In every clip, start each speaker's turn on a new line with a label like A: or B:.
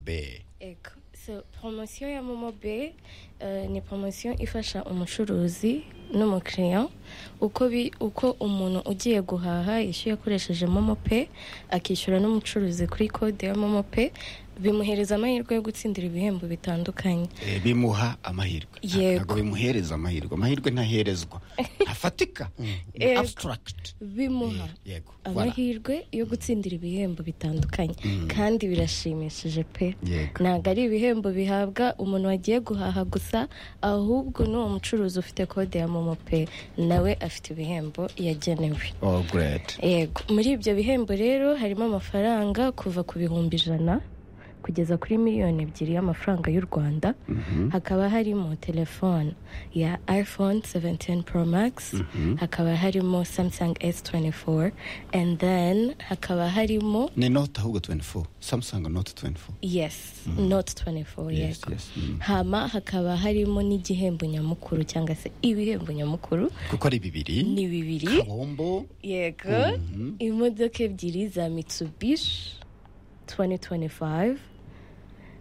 A: B
B: Ego. So, promosiyo ya momo be eh, ni promosiyo ifasha umucuruzi n'umukiriya uko bi- uko umuntu ugiye guhaha yishyuye akoresheje momo pe akishyura n'umucuruzi kuri kode ya momo pe bimuhereza amahirwe yo gutsindira ibihembo bitandukanye
A: Eh, bimuha amahirwe Nta-
B: Yego.
A: ntabwo bimuhereza amahirwe amahirwe ntaherezwa ntafatika Mm, ni
B: Yego.
A: abstract
B: bimuha
A: Eh, yego Voilà.
B: amahirwe yo gutsindira ibihembo bitandukanye kandi birashimishije pe
A: Yego.
B: ntabwo ari ibihembo bihabwa umuntu wagiye guhaha gusa ahubwo n'uwo mucuruzi ufite kode ya momo pe nawe afite ibihembo yagenewe
A: oh great
B: yego muri ibyo bihembo rero harimo amafaranga kuva ku bihumbi ijana kugeza kuri miliyoni ebyiri y'amafaranga y'u rwanda hakaba harimo telefone ya iphone 17 pro max hakaba harimo samsung s24 and then hakaba harimo
A: ni note ahubwo 24 samsung note 24
B: yes not 24
A: Yes,
B: yego
A: yes, mm.
B: hama hakaba harimo n'igihembo nyamukuru cyangwa se ibihembo nyamukuru
A: kuko ari bibiri
B: ni bibiri
A: kabombo
B: yego imodoka ebyiri za mitsubishi 2025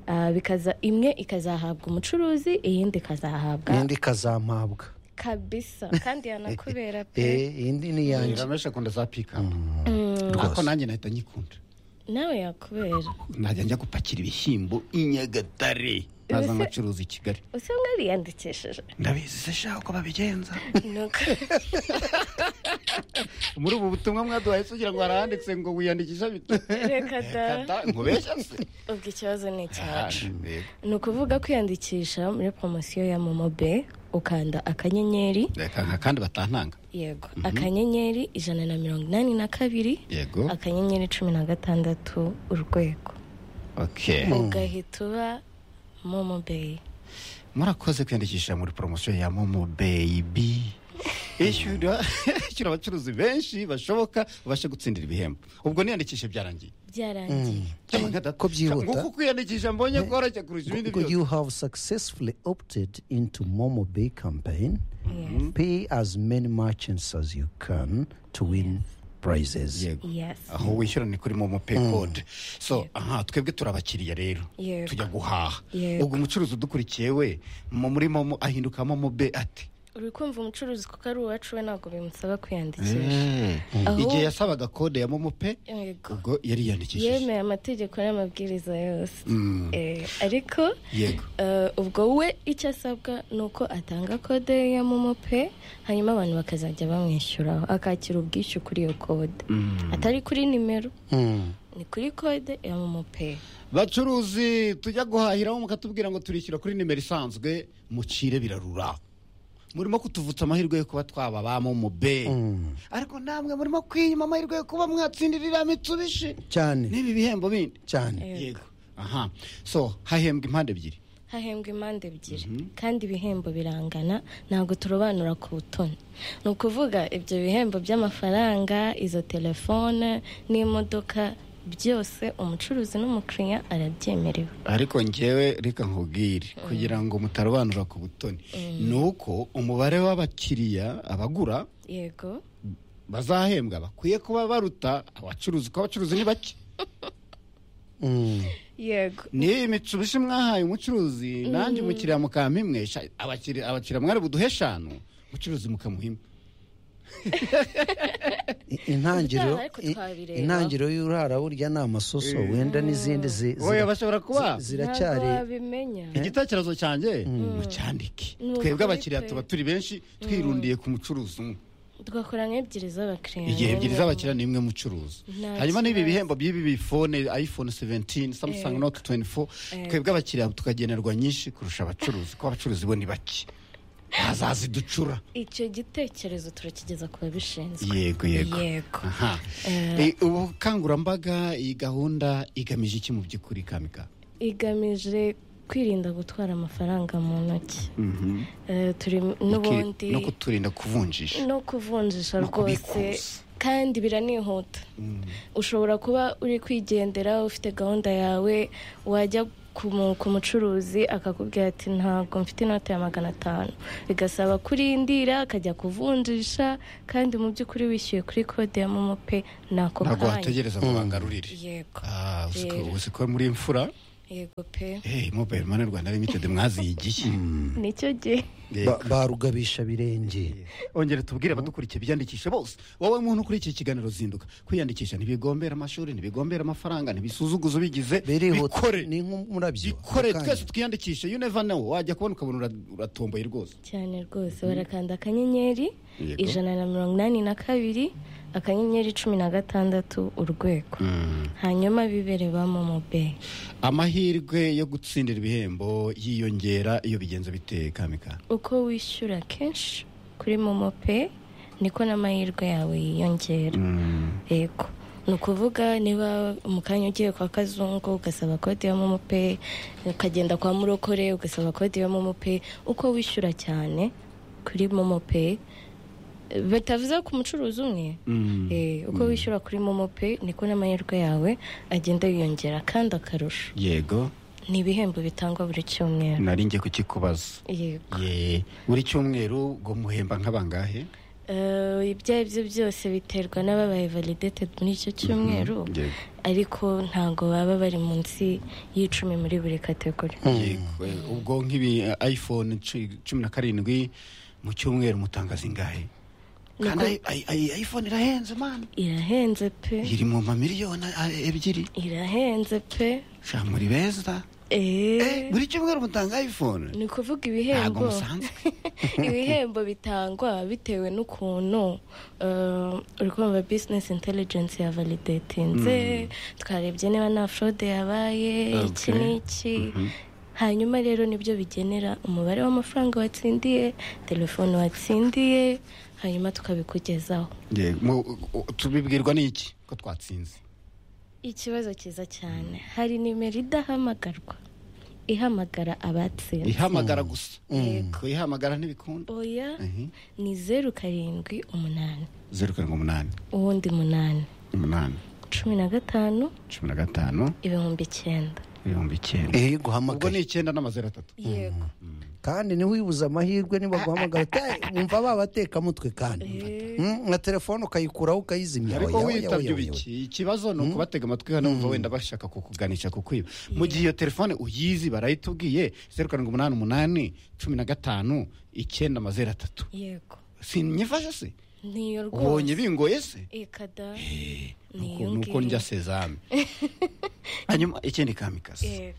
B: Ah, bikaza imwe ikazahabwa umucuruzi iyindi ikazahabwa
C: iyindi ikazampabwa
B: kabisa kandi yanakubera pe
C: Eh, iyindi ni iyanjye
A: ramesha akunda za pikapu ako nanjye nahita nyikunda
B: nawe yakubera
A: najya njya gupakira ibishyimbo i nyagatare naza
B: Ese-
A: ngacuruza i kigali
B: usa nkariyandikishije
A: ndabizi se shaka uko babigenza
B: nuko
A: muri ubu butumwa mwaduhaye se ugira ngo haranditse ngo wiyandikisha
B: reka da
A: nkubeshya se
B: ubwo ikibazo ni icyacu
A: Yego.
B: ni ukuvuga kwiyandikisha muri promosiyo ya momo be ukanda akanyenyeri
A: Reka nka kandi batantanga
B: yego akanyenyeri ijana na mirongo inani na kabiri
A: yego
B: akanyenyeri cumi na gatandatu urwego
A: okay
B: ugahita uba momo beyi
A: murakoze kwiyandikisha muri poromosiyo ya momo beyibi ishyura ishyura abacuruzi benshi bashoboka babashe gutsindira ibihembo ubwo niyandikishe byarangiye
B: byarangiye
A: Cyangwa nka data-
C: Ko byihuta.
A: nk'uko kwiyandikisha mbonye koroshye kurusha ibindi
C: Google,
A: byose
C: you have successfully opted into Momo Bay campaign. Pay as many merchants as you can to win prizes.
A: yego
B: yesi
A: aho wishyura ni kuri momo pay code so aha twebwe turi abakiriya rero
B: Yego.
A: tujya guhaha
B: Yego.
A: ubwo umucuruzi udukurikiye we mu- muri momo ahinduka momo be ate
B: uri kumva umucuruzi kuko ari uwacu we ntabwo bimusaba kwiyandikisha
A: Eh,
B: Aho-
A: igihe yasabaga kode ya momo pay
B: yego
A: ubwo yari yiyandikishije
B: yemeye amategeko n'amabwiriza yose Eh, ariko
A: yego
B: Eh, ubwo we icyo asabwa ni uko atanga kode ya momo pe hanyuma abantu bakazajya bamwishyuraho akakira ubwishyu kuri iyo kode atari kuri nimero ni kuri kode ya momo pe
A: bacuruzi tujya guhahiraho mukatubwira ngo turishyura kuri nimero isanzwe mucire birarura murimo kutuvutsa amahirwe yo kuba twaba ba momo be ariko namwe murimo kwiyima amahirwe yo kuba mwatsindirira mitsubishi
C: cyane
A: n'ibi bihembo bindi
C: cyane
B: Yego.
A: yego aha so hahembwa impande ebyiri
B: hahembwa impande ebyiri kandi ibihembo birangana ntabwo turobanura ku butoni ni ukuvuga ibyo bihembo by'amafaranga izo telefone n'imodoka byose umucuruzi n'umukiriya arabyemerewe
A: ariko ngewe reka nkubwire kugira ngo mutarobanura ku butoni ni uko umubare w'abakiriya abagura
B: yego
A: bazahembwa bakwiye kuba baruta abacuruzi kuko abacuruzi ni bake
B: yego
A: niyi mitsubishi mwahaye umucuruzi nanjye umukiriya mukampa imwe sha- abakiri- abakiriya mwari buduhe eshanu umucuruzi mukamuha imwe
C: I- intangiriro
B: Ariko
C: i-
B: twabireba.
C: intangiriro y'urara burya ni amasoso wenda n'izindi zi-
A: Oya,
C: zira-
A: bashobora kuba.
C: zi-
B: ntabwo
C: ziracyari
B: wabimenya
A: igitekerezo cyanjye mucyandike
B: Ni ukuri
A: twebwe abakiriya
B: pe.
A: tuba turi benshi twirundiye ku mucuruzi umwe
B: tugakora nk'ebyiri z'abakiriya
A: igihe ebyiri z'abakiriya ni imwe mucuruzi
B: Nta
A: hanyuma n'ibi
B: kibazo.
A: bihembo by'ibi bifone iphone 17 samsung note 24 twebwe abakiriya tukagenerwa nyinshi kurusha abacuruzi kuko abacuruzi bo ni bake bazaziducura
B: icyo gitekerezo turakigeza ku babishinzwe
A: yego yego
B: yego
A: Aha. Eh, ubukangurambaga iyi gahunda igamije iki mu by'ukuri kamika
B: igamije kwirinda gutwara amafaranga mu ntoki Eh, turi n'ubundi
A: no kuturinda kuvunjisha
B: no kuvunjisha
A: No
B: rwose
A: kubikuza.
B: kandi biranihuta ushobora kuba uri kwigendera ufite gahunda yawe wajya ku mu- ku mucuruzi akakubwira ati ntabwo mfite inote ya magana atanu bigasaba kurindira akajya kuvunjisha kandi mu by'ukuri wishyuye kuri kode ya momo pe ni ako
A: ntabwo
B: kanya
A: wategereza ngo bangarurire
B: yego
A: Ah, uzi ko-
B: Rero.
A: uzi ko muri imfura
B: yego pe
A: hey, mobile money rwanda limited mwazigiye
B: nicyo gihe
A: Yego.
C: ba rugabishabirenge
A: ongera tubwire abadukurikiye biyandikishe bose wowe muntu ukurikiye ikiganiro zinduka kwiyandikisha ntibigombera amashuri ntibigombera amafaranga ntibisuzuguze ubigize
C: birihuta
A: bikore
C: ni nk'umurabyo
A: bikore
C: mukanya.
A: twese twiyandikishe you never know wajya kubona ukabona ura- uratomboye rwose
B: cyane rwose barakanda akanyenyeri
A: Yego.
B: ijana na mirongo inani na kabiri akanyenyeri cumi na gatandatu urwego hanyuma bibere ba momo beyi
A: amahirwe yo gutsindira ibihembo yiyongera iyo bigenze biteye kamika
B: uko wishyura kenshi kuri momo peyi niko n'amahirwe yawe yiyongera yego ni ukuvuga niba mu kanya ugiye kwa kazungu ugasaba kode ya momo peyi ukagenda kwa murokore ugasaba kode ya momo peyi uko wishyura cyane kuri momo peyi batavuze ku mucuruzi umwe Eh, uko wishyura kuri momo peyi niko n'amahirwe yawe agenda yiyongera kandi akarusho
A: yego
B: ni ibihembo bitangwa buri cyumweru
A: nari ngiye kukikubaza
B: yego
A: ye buri cyumweru ngo muhemba nk'abangahe
B: Eh, ibyo ari byo byose biterwa n'ababaye validated muri icyo cyumweru
A: yego.
B: ariko ntabwo baba bari munsi y'icumi muri buri kategori
A: Yego, eh, ubwo nk'ibi eh, iphone cu- cumi na karindwi mu cyumweru mutanga zingahe
B: Niko-
A: kandi ayi- ayi- ayi- iphone irahenze mani
B: irahenze pe
A: iri mu mamiliyoni ah, ebyiri
B: irahenze pe
A: sha muri beza
B: Eh,
A: Eh, buri cyumweru mutanga iphone
B: ni ukuvuga
A: ntabwo
B: ibihembo
A: musanzwe
B: ibihembo bitangwa bitewe n'ukuntu eh, uri kumva business intelligence ya validatinze twarebye niba nta fraude yabaye iki
A: Okay.
B: n'iki hanyuma rero nibyo bigenera umubare w'amafaranga watsindiye telefone watsindiye hanyuma tukabikugezaho
A: Yego, mu- u- tubibwirwa n'iki ko twatsinze
B: ikibazo cyiza cyane hari nimero idahamagarwa ihamagara abatsinze
A: ihamagara gusa
B: Yego.
A: kuyihamagara ntibikunda
B: oya
A: Mhm.
B: ni zeru karindwi umunani
A: zeru karindwi umunani
B: uwundi munani
A: umunani
B: cumi na gatanu
A: cumi na gatanu
B: ibihumbi icyenda
A: ibihumbi icyenda
C: iyo
A: ubwo ni
C: iguhamagaye
A: icyenda n'amazeru atatu
B: yego
C: kandi ntiwibuze amahirwe nibaguhamagara te- wumva babatekamutwe kandi Mm, nka telefone ukayikuraho ukayizimya
A: ariko
C: Oya, oya,
A: witabye
C: oya, oya,
A: ibiki ikibazo ni ukubatega amatwi hano bumva wenda bashaka kukuganisha ku kwiba mu gihe iyo telefone uyizi barayitubwiye zeru karindwi umunani umunani cumi na gatanu icyenda amazeru atatu
B: yego
A: sinyifashe se
B: niyo
A: ubonye
B: rwose
A: bingoye se
B: ikada
A: Eh, nuko-
B: Ni iyo
A: nuko
B: ngiyo.
A: njya sezame hanyuma ikindi kamikazi
B: yego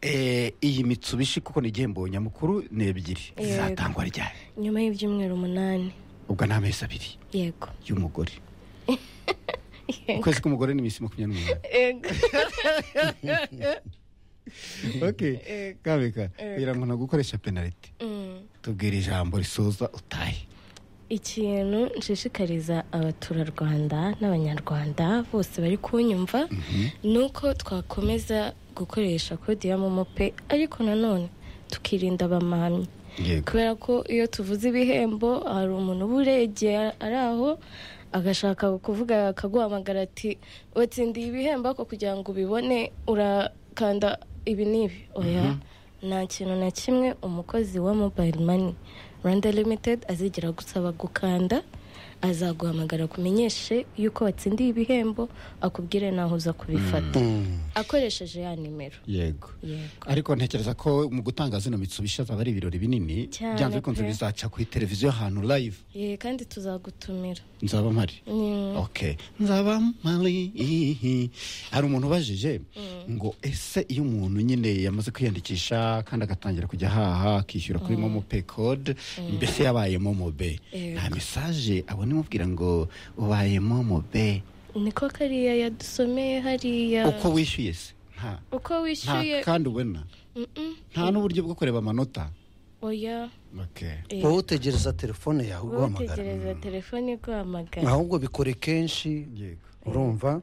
A: Eh, iyi mitsubishi kuko ni igihembo nyamukuru ni ebyiri
B: Yego.
A: zatangwa ryari
B: nyuma y'ibyumweru umunani
A: ubwo ni amezi abiri
B: yego
A: y'umugore ukwezi k'umugore ni iminsi makumyabiri n'umunani
B: yego
A: okay kabika kugira ngo ntagukoresha penaliti
B: Mm.
A: tubwira ijambo risoza utahe
B: ikintu nshishikariza abaturarwanda n'abanyarwanda bose bari kunyumva ni uko twakomeza gukoresha kode ya momo pe ariko nanone tukirinda abamamyi
A: yego
B: kubera ko iyo tuvuze ibihembo hari umuntu uba uregeye ari aho agashaka kuvuga akaguhamagara ati watsindiye ibihembo ariko kugira ngo ubibone urakanda ibi n'ibi oya nta kintu na kimwe umukozi wa mobile money rwanda limited azigera gusaba gukanda azaguhamagara kumenyeshe yuko watsindiye ibihembo akubwire naho uza kubifata akoresheje ya nimero
A: yego
B: yego
A: ariko ntekereza ko mu gutanga zino mitsubishi azaba ari ibirori binini
B: Cyane
A: byanze bikunze
B: pe.
A: bizaca kuri televiziyo ahantu live
B: Ye, kandi tuzagutumira
A: nzaba mpari
B: Mm.
A: okay nzaba mpari hari umuntu ubajije ngo ese iyo umuntu nyine yamaze kwiyandikisha kandi agatangira kujya ahaha akishyura kuri momo pay code mbese yabaye momo be
B: Yego.
A: nta mesaje abona imubwira ngo ubaye momo be
B: niko kariya yadusomeye hariya
A: uko wishyuye se nta
B: uko
A: nta
B: wishyuye
A: kandi ubona
B: Mm-mm.
A: nta n'uburyo bwo kureba amanota
B: oya
A: okay.
B: eh,
C: wowe utegereza telefone yawe
B: wowe
C: iguhamagara
B: utegereza telefone iguhamagara
C: ahubwo bikore kenshi
A: yego
C: urumva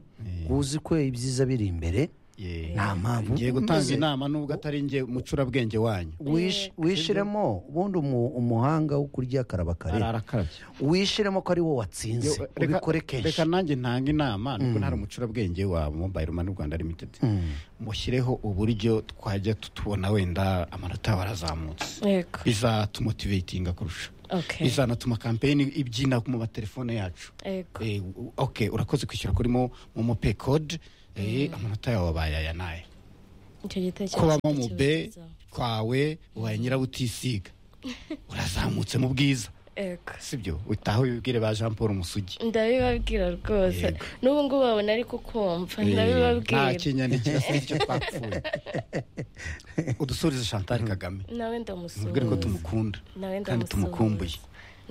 C: uzi ko ibyiza biri imbere
A: Ye-
C: nta mpamvu
A: ngiye gutanga
C: umaze-
A: inama nubwo atari njye mucurabwenge wanyu
C: wish- wishiremo ubundi umu- umuhanga wo kurya akaraba kare
A: arakarabye
C: wishiremo ko ari wo watsinze
A: Yo, reka-
C: ubikore
A: reka
C: kenshi
A: nanjye ntanga inama nubwo ntari umucurabwenge wa mobile money rwanda limited mushyireho uburyo twajya tutubona wenda amanota yawe arazamutse
B: yego
A: bizatumotivatinga kurusha
B: okay
A: bizanatuma kampeyini ibyina mu matelefone yacu
B: yego
A: Eh, u- ok urakoze kwishyura kuri mo momo pay code eh, amanota yawe abaye aya n'aya
B: icyo gitekerezo
A: kuba momo
B: cy'ikibazo.
A: be kwawe ubaye nyirabutisiga urazamutse mu bwiza
B: Ego.
A: sibyo utaha wibwire ba jean paul musugi
B: ndabibabwira rwose
A: Yego.
B: n'ubu ngubu babona ariko kumva
A: nta
B: ndabibabwira
A: kinyane kirasa n'icyo twapfuye udusoreze chantal kagame
B: nawe
A: mubwire ko
B: ndamusuhuza
A: tumukunda
B: nawe
A: kandi tumukumbuye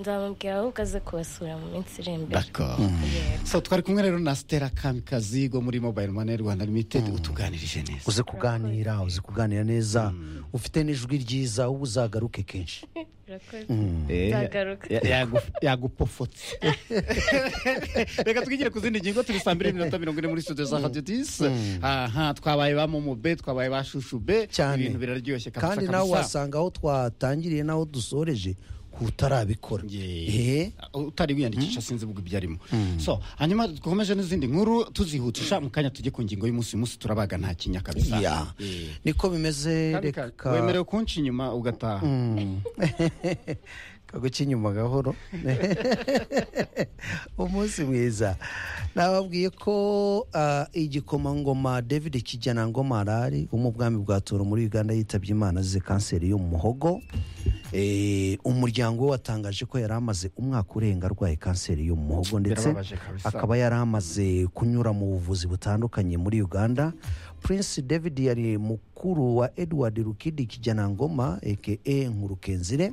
B: ndamusuhuza nzamubwira ahubwo aze kubasura mu minsi iri imbere
A: D'accord. so twari kumwe rero na stella kamikazi wo muri mobile money rwanda limited utuganirije neza
C: uze kuganira uze kuganira neza ufite n'ijwi ryiza uba uzagaruke kenshi
B: Urakoze.
A: Eh,
B: Nzagaruka.
A: ya- yagu- yagupofotse reka twigire ku zindi ngingo turi saa mbiri n'iminota mirongo ine muri studio za radio disi aha twabaye ba momo be twabaye ba shushu be
C: cyane
A: ibintu biraryoshye kabisa
C: kandi nawe
A: kabisa.
C: wasanga aho twatangiriye n'aho dusoreje utarabikora
A: Yeah.
C: Eh,
A: utari wiyandikisha sinzi ubwo ibyo arimo so hanyuma dukomeje n'izindi nkuru tuzihutisha mu kanya tujye ku ngingo y'umunsi uyu munsi turabaga nta kinya kabisa
C: ya.
A: Eh.
C: niko bimeze
A: Kandi ka-
C: reka
A: wemerewe kunca inyuma ugataha
C: kaguca inyuma gahoro umunsi mwiza nababwiye ko ah, igikomangoma david kijanangoma arari wo mu bwami bwa toro muri uganda yitabye imana azize kanseri yo mu muhogo Eh, umuryango we watangaje ko yari amaze umwaka urenga arwaye kanseri yo mu muhogo ndetse
A: Birababaje kabisa.
C: akaba yari amaze kunyura mu buvuzi butandukanye muri uganda prince david yari mukuru wa edward rukidi kijanangoma aka nkurukenzire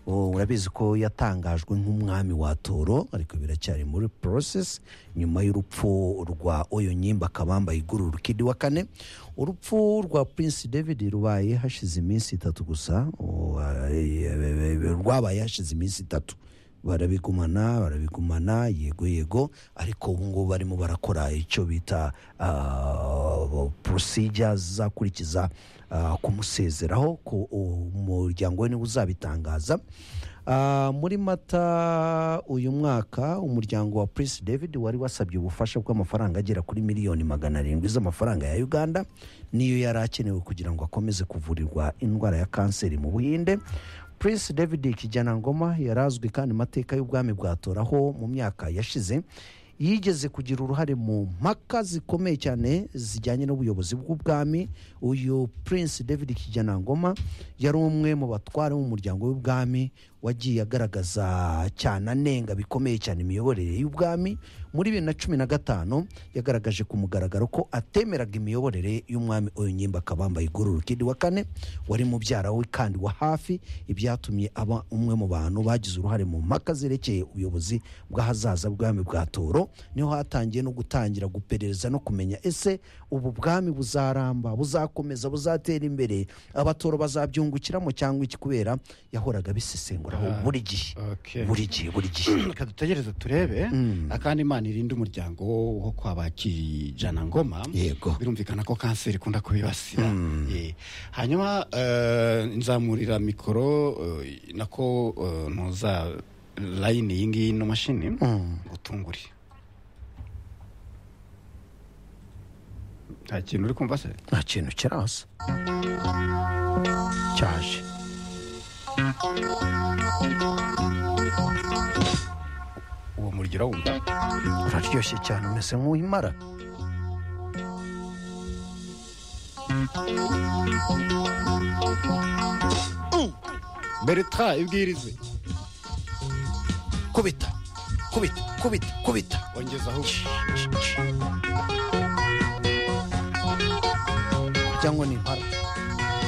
C: O, urabizi ko yatangajwe nk'umwami wa toro ariko biracyari muri process nyuma y'urupfu rwa oyo nyimba kabamba iguru rukidi wa kane urupfu rwa prince david rubaye hashize iminsi itatu gusa O, eh, eh, eh, rwabaye hashize iminsi itatu barabigumana barabigumana yego yego ariko ubu ngubu barimo barakora icyo bita porosijya zizakurikiza ah, kumusezeraho ku umuryango we niwe uzabitangaza Ah, muri mata uyu mwaka umuryango wa prince david wari wasabye ubufasha bw'amafaranga agera kuri miliyoni magana arindwi z'amafaranga ya uganda niyo yari akenewe kugira ngo akomeze kuvurirwa indwara ya kanseri mu buhinde prince david kijanangoma yarazwi kandi mu mateka y'ubwami bwa tora aho mu myaka yashize yigeze kugira uruhare mu mpaka zikomeye cyane zijyanye n'ubuyobozi bw'ubwami uyu prince david kijanangoma yari umwe mu batware b'umuryango w'ubwami wagiye agaragaza cyane anenga bikomeye cyane imiyoborere y'ubwami muri bibiri na cumi na gatanu yagaragaje ku mugaragaro ko atemeraga imiyoborere y'umwami uyu nyimba akabamba igororo kindi wa kane wari mubyara we kandi wa hafi ibyatumye aba umwe mu bantu bagize uruhare mu mpaka zerekeye ubuyobozi bw'ahazaza bw'ubwami bwa toro niho hatangiye no gutangira guperereza no kumenya ese ubu bwami buzaramba buzakomeza buzatera imbere abatoro bazabyungukiramo cyangwa iki kubera yahoraga abisesengura aho buri gihe
A: okay.
C: buri gihe buri gihe
A: reka dutegereze turebe akandi imana irinde umuryango wo kwa ba kijana ngoma
C: Yego.
A: birumvikana ko kanseri ikunda kubibasira Eh, hanyuma eh, nzamurira mikoro eh, nako eh, ntuza layini iyi ngiyi ino mashini ngo utungure nta kintu uri kumva se
C: nta kintu kiraza cyaje
A: uwo muriro wumva
C: uraryoshye cyane umeze nk'uwimara
A: bertra ibwirize
C: kubita kubita kubita kubita
A: ongezaho
C: cyangwa ni impara